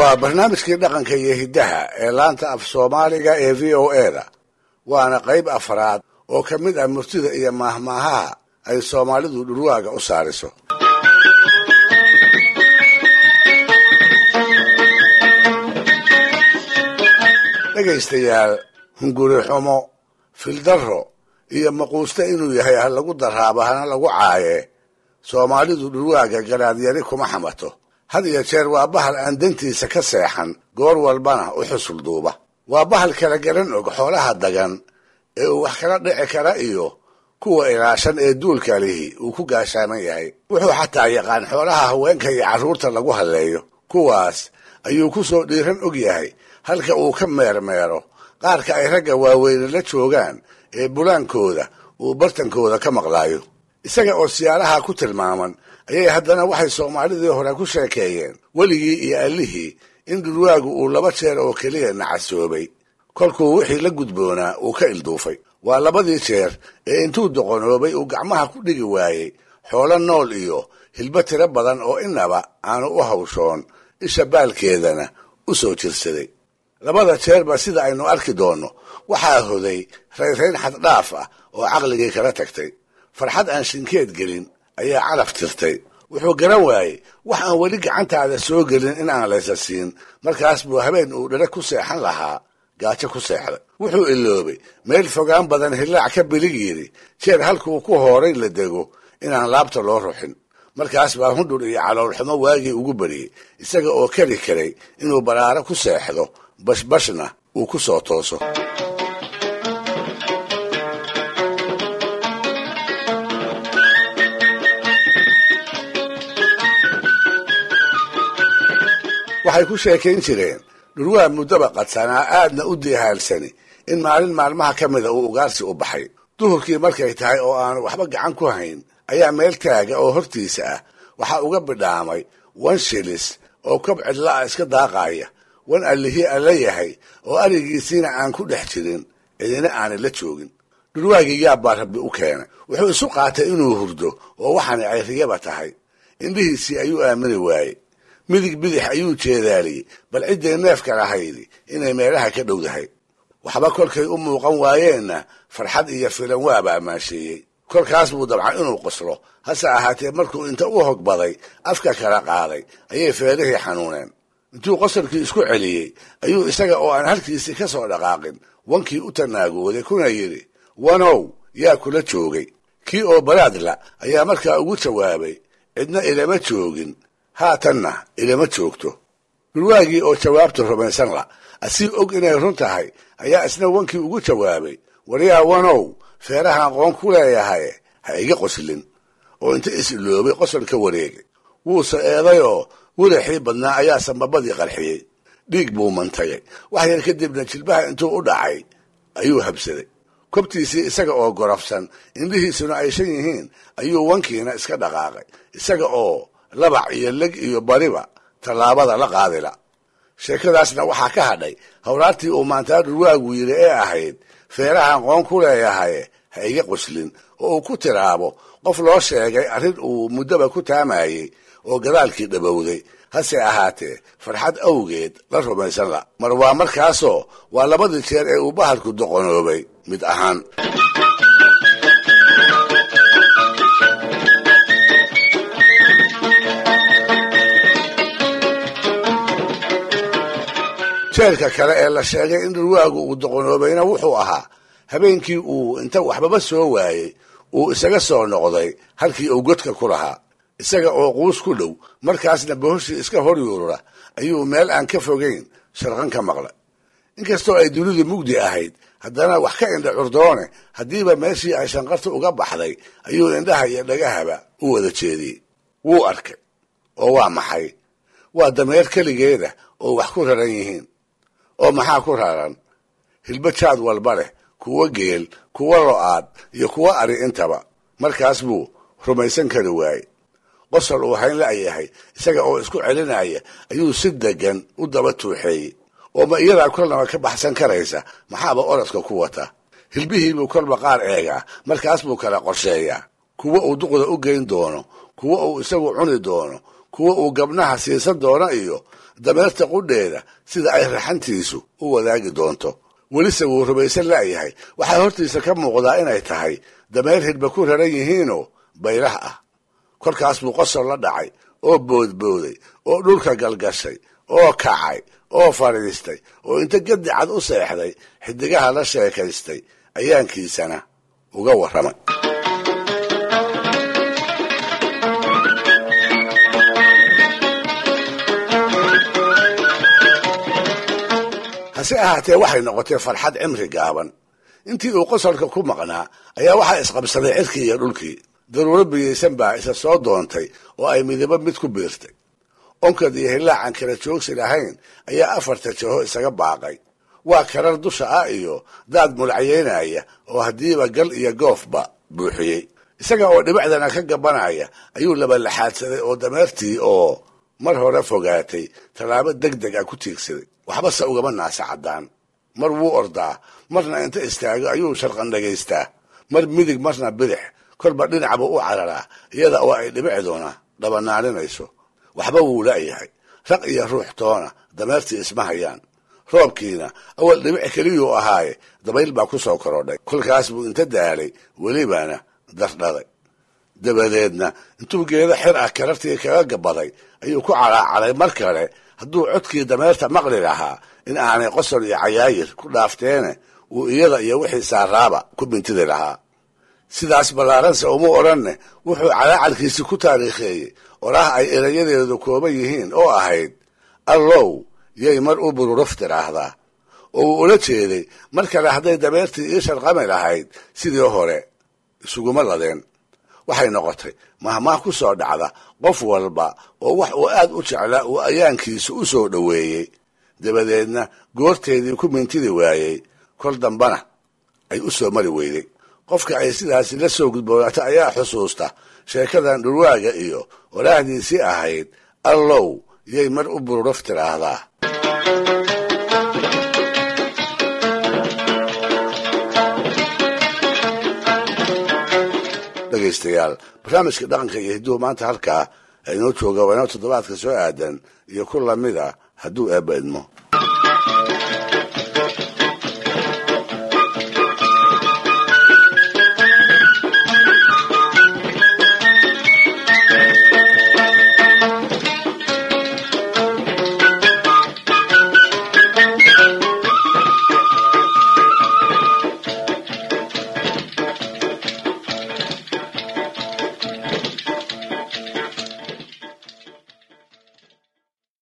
waa barnaamijkii dhaqanka iyo hiddaha ee laanta af soomaaliga ee v o e da waana qayb afraad oo ka mid ah murtida iyo maahmaahaha ay soomaalidu dhurwaaga u saariso dhegaystayaal hunguri xumo fildarro iyo maquuste inuu yahay ha lagu daraabo hana lagu caaye soomaalidu dhurwaaga garaadyari kuma xamato had iyo jeer waa bahal aan dantiisa ka seexan goor walbana u xusul duuba waa bahal kala garan og xoolaha dagan ee uu wax kala dhici kara iyo kuwa ilaashan ee duulka lihi uu ku gaashaaman yahay wuxuu xataa yaqaan xoolaha haweenka iyo carruurta lagu halleeyo kuwaas ayuu ku soo dhiiran og yahay halka uu ka meermeero qaarka ay ragga waaweyne la joogaan ee bulaankooda uu bartankooda ka maqlaayo isaga oo siyaalaha ku tilmaaman ayay haddana waxay soomaalidii hore ku sheekeeyeen weligii iyo allihii in dhurwaagu uu laba jeer oo keliya nacasoobay kolkuu wixii la gudboonaa uu ka ilduufay waa labadii jeer ee intuu doqonoobay uu gacmaha ku dhigi waayey xoolo nool iyo hilbo tiro badan oo inaba aanu u hawshoon isha baalkeedana u soo jirsaday labada jeerba sida aynu arki doonno waxaa hoday rayrayn xaddhaaf ah oo caqligii kala tagtay farxad aan shinkeed gelin ayaa calaf tirtay wuxuu garan waayey wax aan weli gacantaada soo gelin in aan laysa siin markaas buu habeen uu dhere ku seexan lahaa gaajo ku seexday wuxuu iloobay meel fogaan badan hillaac ka bilig yidhi jeer halkuu ku hooray la dego inaan laabta loo ruxin markaas baa hundhur iyo caloolxumo waagii ugu bariyey isaga oo keli karay inuu baraaro ku seexdo bashbashna uu ku soo tooso waxay ku sheekayn jireen dhurwaa muddaba qadsanaa aadna u dihaalsani in maalin maalmaha ka mida uu ugaarsi u baxay duhurkii markay tahay oo aanu waxba gacan ku hayn ayaa meel taaga oo hortiisa ah waxaa uga bidhaamay wan shilis oo kob cidla'a iska daaqaaya wan allihii alla yahay oo arigiisiina aan ku dhex jirin cidina aanay la joogin dhurwaagii yaabbaa rabbi u keenay wuxuu isu qaatay inuu hurdo oo waxaanay cayriyaba tahay indhihiisii ayuu aamini waayey midig bidix ayuu jeedaaliyey bal cidday neefka lahaydi inay meelaha ka dhowdahay waxba kolkay u muuqan waayeenna farxad iyo filan waaba ammaasheeyey kolkaas buu dabcan inuu qoslo hase ahaatee markuu inta u hogbaday afka kala qaaday ayay feerihii xanuuneen intuu qosolkii isku celiyey ayuu isaga oo aan halkiisii ka soo dhaqaaqin wankii u tanaagooday kuna yidhi wanow yaa kula joogay kii oo baraadla ayaa markaa ugu jawaabay cidna ilama joogin haatanna ilama joogto dhurwaagii oo jawaabta rumaysan la asii og inay run tahay ayaa isna wankii ugu jawaabay waryaa wanow feerahaan qoon ku leeyahay ha iga qoslin oo inta is iloobay qosol ka wareegay wuuse eedayoo wiraxii badnaa ayaa sambabadii qarxiyey dhiig buu mantagay wax yar kadibna jilbaha intuu u dhacay ayuu habsaday kobtiisii isaga oo gorafsan indhihiisuna ay shan yihiin ayuu wankiina iska dhaqaaqay isaga oo labac iyo leg iyo bariba tallaabada la qaadila sheekadaasna waxaa ka hadhay hawraartii uu maantaa dhurwaagu yidhi ee ahayd feerahaan qoon ku leeyahay ha iga qoslin oo uu ku tiraabo qof loo sheegay arrin uu muddaba ku taamayey oo gadaalkii dhabowday hase ahaatee farxad awgeed la rumaysan la mar waa markaasoo waa labadii jeer ee uu bahalku doqonoobay mid ahaan jeerka kale ee la sheegay in dhurwaagu uu doqonoobayna wuxuu ahaa habeenkii uu inta waxbaba soo waayey uu isaga soo noqday halkii uu godka ku lahaa isaga oo quus ku dhow markaasna bohoshii iska hor yuurura ayuu meel aan ka fogayn sharqan ka maqlay inkastoo ay dunidu mugdi ahayd haddana wax ka indha curdoone haddiiba meeshii ay shanqarta uga baxday ayuu indhaha iyo dhagahaba u wada jeediyey wuu arkay oo waa maxay waa dameer keligeeda oo wax ku raran yihiin oo maxaa ku raran hilbo jaad walba leh kuwo geel kuwo lo-aad iyo kuwo ari intaba markaas buu rumaysan kari waayey qosol uu hayn la'yahay isaga oo isku celinaya ayuu si degan u daba tuuxeeyey oo ma iyadaa kolnaba ka baxsan karaysa maxaaba orodka ku wata hilbihiibuu kolba qaar eegaa markaas buu kala qorsheeyaa kuwo uu duqda u geyn doono kuwo uu isagu cuni doono kuwa uu gabnaha siisan doono iyo dameerta qudheeda sida ay raxantiisu u wadaagi doonto welise wuu rumaysan la'yahay waxaa hortiisa ka muuqdaa inay tahay dameer hidhba ku raran yihiinoo baylah ah kolkaas buu qosol la dhacay oo boodbooday oo dhulka galgashay oo kacay oo fadhiistay oo inta gadi cad u seexday xidigaha la sheekaystay ayaankiisana uga warramay hase ahaatee waxay noqotay farxad cimri gaaban intii uu qosolka ku maqnaa ayaa waxaa isqabsaday cirkii iyo dhulkii daruuro biyaysan baa isa soo doontay oo ay midabo mid ku biirtay onkad iyo hillaacan kala joogsi lahayn ayaa afarta jaho isaga baaqay waa karar dusha ah iyo daad mulacyaynaya oo haddiiba gal iyo goofba buuxiyey isaga oo dhibicdana ka gabanaya ayuu labalaxaadsaday oo dameertii oo mar hore fogaatay tallaabo deg deg ah ku tiigsaday waxbase ugama naasa caddaan mar wuu ordaa marna inta istaago ayuu sharqan dhagaystaa mar midig marna bidix kolba dhinacbu u cararaa iyada oo ay dhibicduna dhabanaaninayso waxba wuu la'yahay raq iyo ruux toona dameertii isma hayaan roobkiina awal dhibic keliyuu ahaaye dabayl baa ku soo korodhay kolkaas buu inta daalay welibana dardhaday dabadeedna intuu geedo xir ah karartii kaga gabaday ayuu ku calaacaday mar kale hadduu codkii dameerta maqli lahaa in aanay qosol iyo cayaayir ku dhaafteene uu iyada iyo wixii saaraaba ku bintidi lahaa sidaas ballaaranse uma odhanne wuxuu calaacalkiisi ku taariikheeyey oraah ay erayadeedu kooban yihiin oo ahayd allow yay mar u bururuf tiraahdaa oo uu ula jeeday mar kale hadday dameertii ii sharqami lahayd sidii hore isuguma ladeen waxay noqotay mahmaah ku soo dhacda qof walba oo wax uu aad u jeclaa uu ayaankiisa u soo dhoweeyey dabadeedna goorteedii ku mintidi waayey kol dambana ay u soo mari weyday qofka ay sidaasi la soo gudboonaato ayaa xusuusta sheekadan dhurwaaga iyo walaahdiisii ahayd allow yay mar u bururuf tiraahdaa dhegaystayaal barnaamijka dhaqanka iyo hidduhu maanta halkaa inoo jooga waa inoo toddobaadka soo aadan iyo ku lamida hadduu eebba idmo